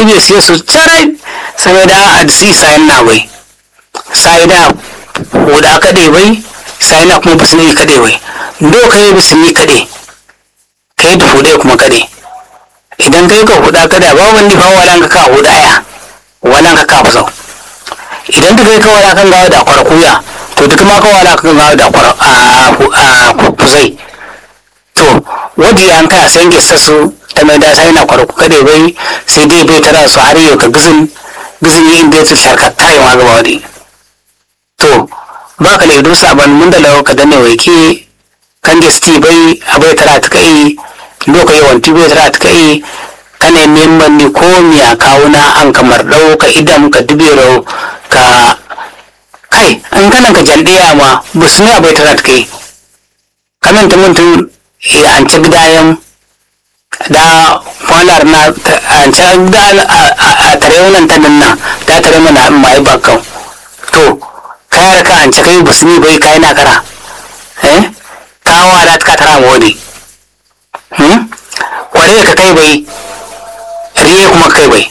ɗibe siya su carai sai da a si sayan na bai sai da huda kaɗe bai sai na kuma bisini kaɗe bai do ka yi bisini kaɗe ka yi da huɗe kuma kaɗe idan ka yi ka huɗa kaɗe ba wani fa walan ka ka huɗa ya walan ka ka fasau idan duka yi ka wala kan gawa da kwara kuya to duka ma ka wala kan gawa da kwara a kuzai to wajen an kaya sai gesa su ta mai da sai na kwara kaɗe bai sai dai bai tara su har yau ka gizin gizin yi inda ya ta sharkata yi ma gaba wadi to ba ka laido sabon mun da lau ka danne waike kan da sti bai abai tara ta kai loka yawan ti bai tara ta kai kana neman ni ko miya kawuna an kamar dau ka idan ka dubero ka kai an kana ka jaldiya ma busu ne abai tara ta kai kamin ta mutum an ci gidayen da kwanar na an ci gida a tare wannan ta nan da tare mana mai bakkan to kayar ka an kai busni bai kai na kara eh kawa da ka tara mu wani hmm kware ka kai bai riye kuma kai bai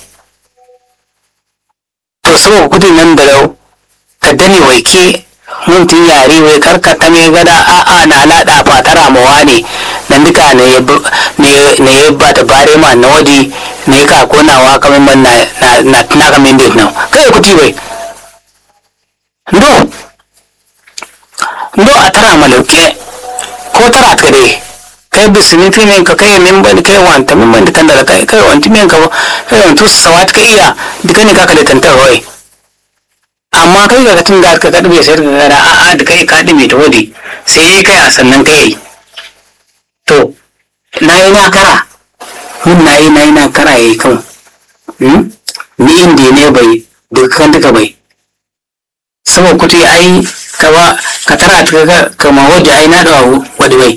to so kudin nan da lau ka dane waike mun tun yare wai karka ta mai gada a a na lada fatara mu wani nan duka ne ne ne ba ta bare ma na wadi ne ka konawa kamar man na na na kamar nan kai kuti bai ndo ndo a tara malauke ko tara ta dai kai bisini fi min ka kai min bani kai wanta min bani kan da kai kai wanti min ka kai wantu sawat ka iya duka ne ka kale tantar hoye amma kai ga tun da ka kadbe sai ka gara a a da kai ka dime ta wadi sai kai a sannan kai to na yi na kara mun na yi na yi na kara yayi kan ni inda ne bai duka kan duka bai saboda kuti ai kawa ka tara ta kama wadda ai na da wadda bai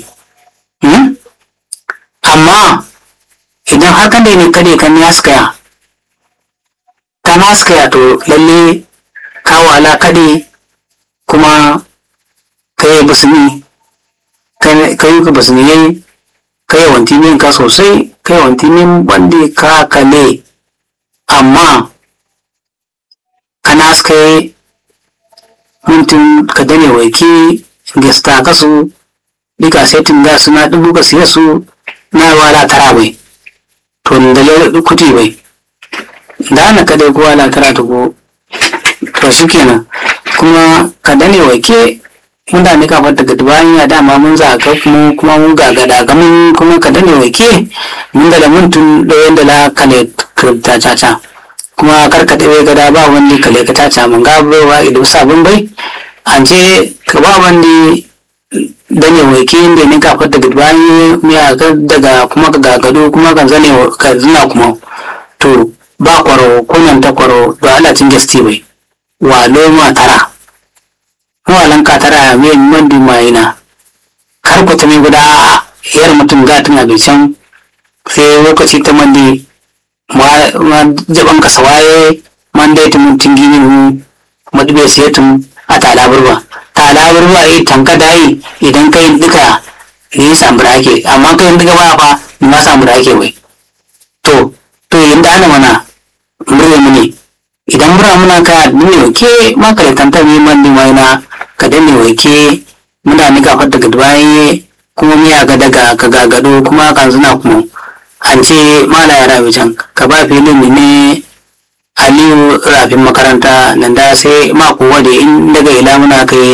amma idan har kan da ne kade kan ya skaya ta na skaya to lalle ka wala kade kuma ka yi basini ka yi ka basini yayi ka yi wanti min ka sosai ka yi wanti min wanda ka kale amma ka na skaya mintin ka dane waike gesta kasu dika setin da suna dubu ka siya su na wala tara bai to da le kuti bai da na ka dai kuwa la tara ta ko to shikenan kuma ka dane waike mun da ne ka fata daga bayan ya dama mun za ka kuma kuma mun ga gada ga mun kuma ka dane waike mun da muntun da yanda la kale ta ta kuma karka ɗaya gada ba wani kale ka tace mun ga baiwa idan sabon bai an ce ka ba wani dane waike inda ne ka fata daga bayan miya daga kuma ka gagado kuma ka zane ka zina kuma to ba kwaro ko nan ta kwaro da Allah cin gasti bai wa loma tara walan ka tara me mandi mai na kar ku ta mai guda yar mutum ga tana bai can sai lokaci ta mandi ma jaban ka sawaye man dai tumun tingini hu madube sai tum a tala burba tala burba yi tanka dai idan kai duka ni samu ake amma kai duka ba fa ni ma samu ake wai to to inda ana mana murya mune idan mura muna ka ne ke ma ka tanta mi man ni mai na ka danne wai ke muna ni gafar daga bayan kuma miya ga daga ka gagado kuma kan zuna kuma an ce mala ya rabi can ka ba filin ne aliyu rafin makaranta nan da sai mako wade in daga ila muna kai